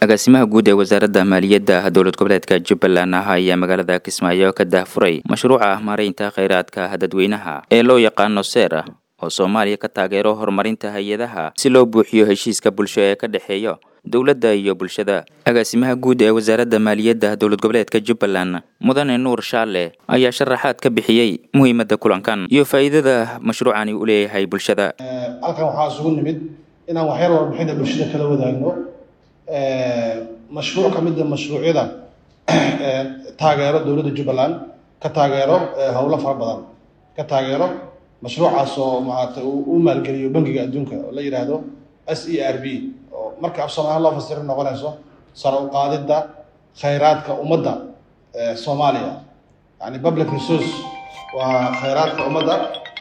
agaasimaha guud ee wasaaradda maaliyadda dowlad goboleedka jubbaland ah ayaa magaalada kismaayo ka daahfuray mashruuca maaraynta kheyraadka dadweynaha ee loo yaqaano seera oo soomaaliya ka taageero horumarinta hay-adaha si loo buuxiyo heshiiska bulsho ee ka dhexeeya dowladda iyo bulshada agaasimaha guud ee wasaaradda maaliyadda dowlad goboleedka jubbaland mudane nuur shaale ayaa sharaxaad ka bixiyey muhiimadda kulankan iyo faa'iidada mashruucani u leeyahay bulshada halkan waxaa isugu nimid inaan waxyar warbixinta bulshada kala wadaagno mashruuc ka mida mashruucyada taageero dowladda jubbaland ka taageero howlo fara badan ka taageero mashruucaas oo maarata u maalgeliyo bangiga adduunka oo la yidhaahdo s e r b oo marka af soomaaliya loo fasiro noqonayso sare u qaadidda khayraadka ummadda soomaaliya yani public resource waa khayraadka ummadda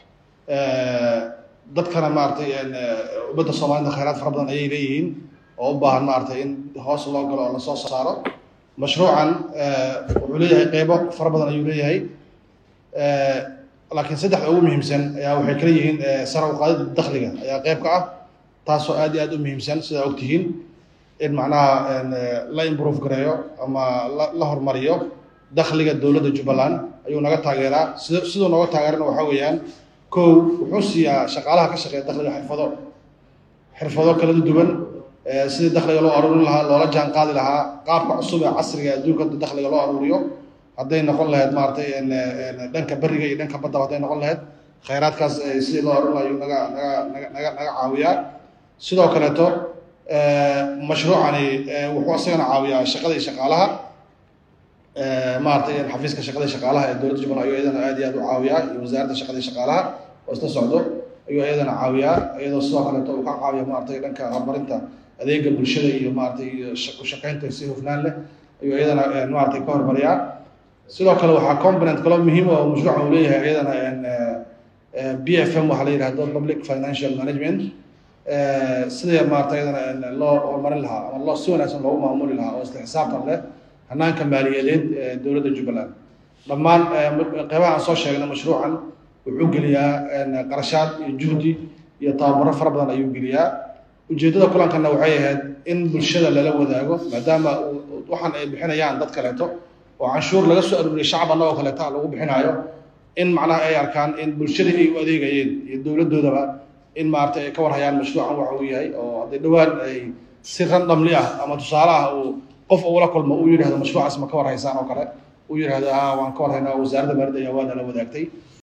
dadkana maaratay ummadda soomaalida khayraad fara badan ayay leeyihiin oo u baahan maaragtay in hoos loo galo oo lasoo saaro mashruucan wuxuu leeyahay qeybo fara badan ayuu leeyahay laakiin saddexda ugu muhiimsan ayaa waxay kala yihiin sare u qaadida dakhliga ayaa qeyb ka ah taasoo aad iyo aad u muhiimsan sidaa ogtihiin in macnaha la improve gareeyo ama la hormariyo dakhliga dowladda jubbaland ayuu naga taageeraa sid siduu nooga taageerana waxaa weeyaan kow wuxuu siiyaa shaqaalaha ka shaqeeya dakhliga xirfado xirfado kala duwan sidii dakhliga loo aruurin lahaa loola jaan qaadi lahaa qaabka cusub ee casriga adduunka dakhliga loo aruuriyo hadday noqon lahayd maaratay dhanka beriga iyo dhanka baddaba hadday noqon lahayd khayraadkaas sidii loo aruurin lahayo naga naga naga naga naga caawiyaa sidoo kaleeto mashruucani wuxuu isagana caawiyaa shaqada iyo shaqaalaha maaratay xafiiska shaqada iyo shaqaalaha ee dowladda jubbaland ayuu iyadana aad iyo aad u caawiyaa iyo wasaaradda shaqada iyo shaqaalaha oo isla socdo ayuu iyadana caawiyaa iyadoo sidoo kaleeto uu ka caawiya maaratay dhanka horumarinta adeega bulshada iyo maaratay u shaqeynta si hufnaan leh ayuu iyadana maaratay ka hormariyaa sidoo kale waxaa component kaloo muhiim oo mashruuca uu leeyahay iyadana b f m waxaa la yidhahdo public financial management sidii maarata iyadana loo horumarin lahaa ama loo si wanaagsan loogu maamuli lahaa oo isla xisaabtan leh hanaanka maaliyadeed ee dowladda jubbaland dhammaan qeybaha aan soo sheegnay mashruucan wuxuu geliyaa qarashaad iyo juhdi iyo tababaro fara badan ayuu geliyaa ujeeddada kulankana waxay ahayd in bulshada lala wadaago maadaama waxaan ay bixinayaan dad kaleeto oo canshuur laga soo aruuriyay shacab annagoo kaleeta lagu bixinaayo in macnaha ay arkaan in bulshadii ay u adeegayeen iyo dowladdoodaba in maarata ay ka warhayaan mashruucan waxa uu yahay oo hadday dhowaan ay si randamli ah ama tusaale ah uu qof ula kulmo uu yidhahdo mashruucaas ma ka warhaysaan oo kale uu yidhahdo a waan ka warhaynaa wasaaradda maaliyadda ayaa waa nala wadaagtay